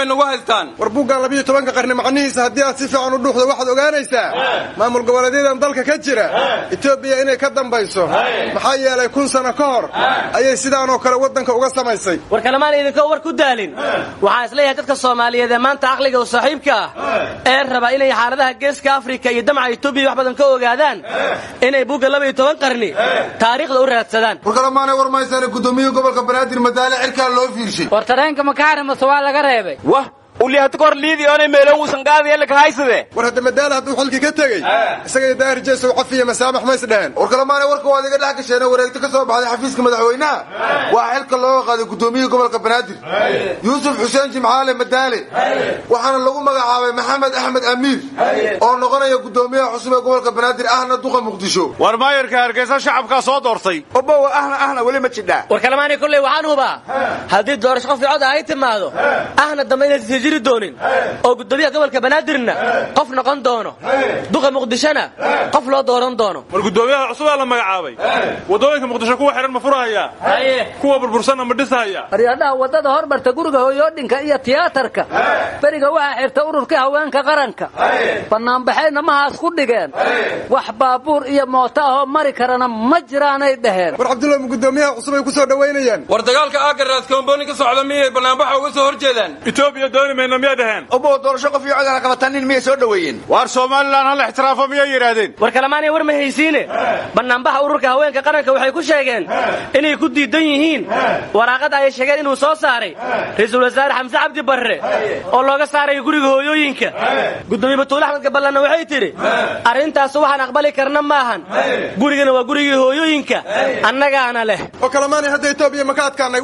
bay nagu haystaan war buuggan labiyo tobanka qarni macnihiisa haddii aad si fiican u dhuuxdo waxaad ogaanaysaa maamul goboleedyadan dalka ka jira etoobiya inay ka dambayso maxaa yeelay kun sano ka hor ayay sidaanoo kale waddanka uga samaysay war kalamaan idinkoo war ku daalin waxaan isleeyahay dadka soomaaliyeed ee maanta caqliga u saaxiibka ah ee raba inay xaaladaha geeska afrika iyo damaca etoobiya wax badan ka ogaadaan inay buugga laba iyo toban qarni taariikhda u raadsadaan war kalamaanay war maysaan gudoomiyihii gobolka banaadir madaale cirkaa loo fiirshay war tareenka makaarimas waa laga reebay wah ulihata kor liidii oonay meeloon uusan qaadaya ka haysade war hadda madaale hadduu xilkii ka tegey isaga iyo daahir jeesow cafiya masaamax mays dheheen war kalamaanay warka waad iga dhex gasheen wareegto ka soo baxday xafiiska madaxweynaha waa xilka looga qaaday gudoomiyihii gobolka banaadir yuusuf xuseen jimcaale madaale waxaana lagu magacaabay maxamed axmed amiir oo noqonaya gudoomiyaha cusub ee gobolka banaadir ahna duqa muqdisho war maayarka hargeysa shacabkaa soo doortay obowa ahna ahna weli ma jidhaa war kalamaanay kolley waxaan hubaa haddii doorasho qof cod ay timaado ahna dambe inay sii jiri doonin oo gudoomiyaha gobolka banaadirna qof noqon doono duqa muqdishona qof loo dooran doono war gudoomiyaha cusubaa la magacaabay wadooyinka muqdisho kuwa xihan ma furahaya kuwa burbursanna ma dhisahaya aryadhaha waddada hormarta guriga hooyoodhinka iyo tiyaatarka beriga waxaa xirta ururkii haweenka qaranka bannaanbaxayna mahaas ku dhigeen wax baabuur iyo mooto ahoo mari karana ma jiraanay dhaheen war cabdulla ma gudoomiyaha cusub ay ku soo dhowaynayaan war dagaalka aagaraas koombooni ka socda miyay bannaanbaxa uga soo hor jeedaan etoobiya dooni mayna miyay dhaheen obow doorasho qof iyo codana qabatanin miyay soo dhoweeyeen waar somalilan hal ixtiraafo miyay yidhaahdeen war kalamaanay war ma haysiine bannaanbaxa ururka haweenka qaranka waxay ku sheegeen inay ku diidan yihiin waraaqad ay sheegeen inuu soo saaray ra-iisul wasaare xamse cabdi barre oo looga saarayo guriga hooyooyinka gudoomiye batuule axmed gaballanna waxay tidhi arrintaas waxaan aqbali karna maahan gurigana waa gurigii hooyooyinka annagaana leh oo kalamaanay hadda etoobiya maka adkaanay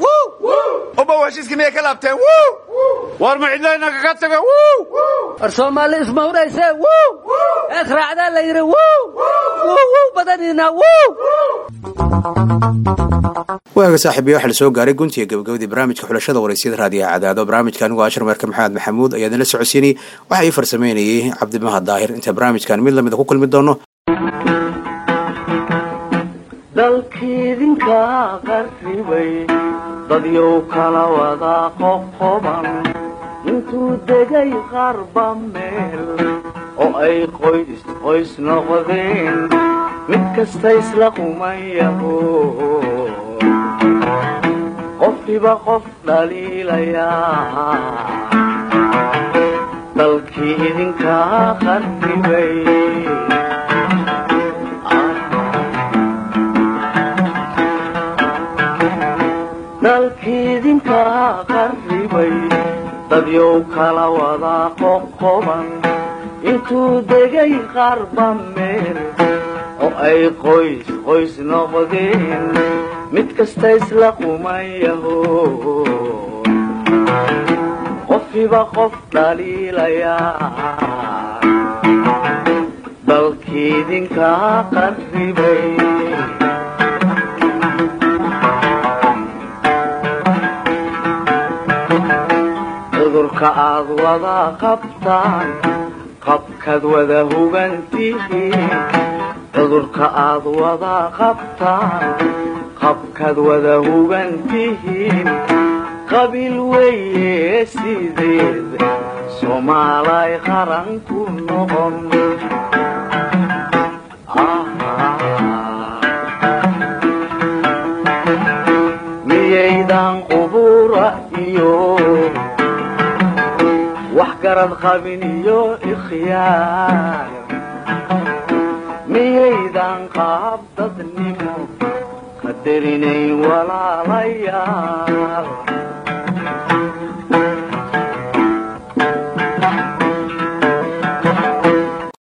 obow heshiiskii miyay ka laabteen war ma cidlayna kaga taga war soomaali ismawrayse eed raacdaa la yidhi badaniina waaga saaxiibayo waxaa la soo gaaray guntiga gabagabadii barnaamijka xulashada waraysyada raadiyaha cadaado barnaamijka anigoo ashar meerka maxamed maxamuud ayaa idinla socodsiinayay waxaa ii farsameynayay cabdimahad daahir inta barnaamijkan mid lamida ku kulmi doono dalkiidinka qarribay dadyow kala wada qoqoban intuu degay qarba meel oo ay qoys qoys noqdeen mid kasta isla qumayaho qofkiba qof dhaliilayaa dalkii idinka qarribay dalkiidinka qarribay dadyow kala wada qoqoban intuu degay qarba meel oo ay qoys qoys noqdeen mid kasta isla qumayaho qofkiba qof dhaliilayaa dalkiidinka qarribay cudurka aad wada qabtaan qabkaad wada hugantihiin cudurka aad wada qabtaan qabkaad wada hugantihiin qabiil weeye sideed soomaalay qaran ku noqon miyaydan qubura iyo wax garad qabin iyo ikhyaar miyaydan qaab dadnimo qadarinayn walaalayaal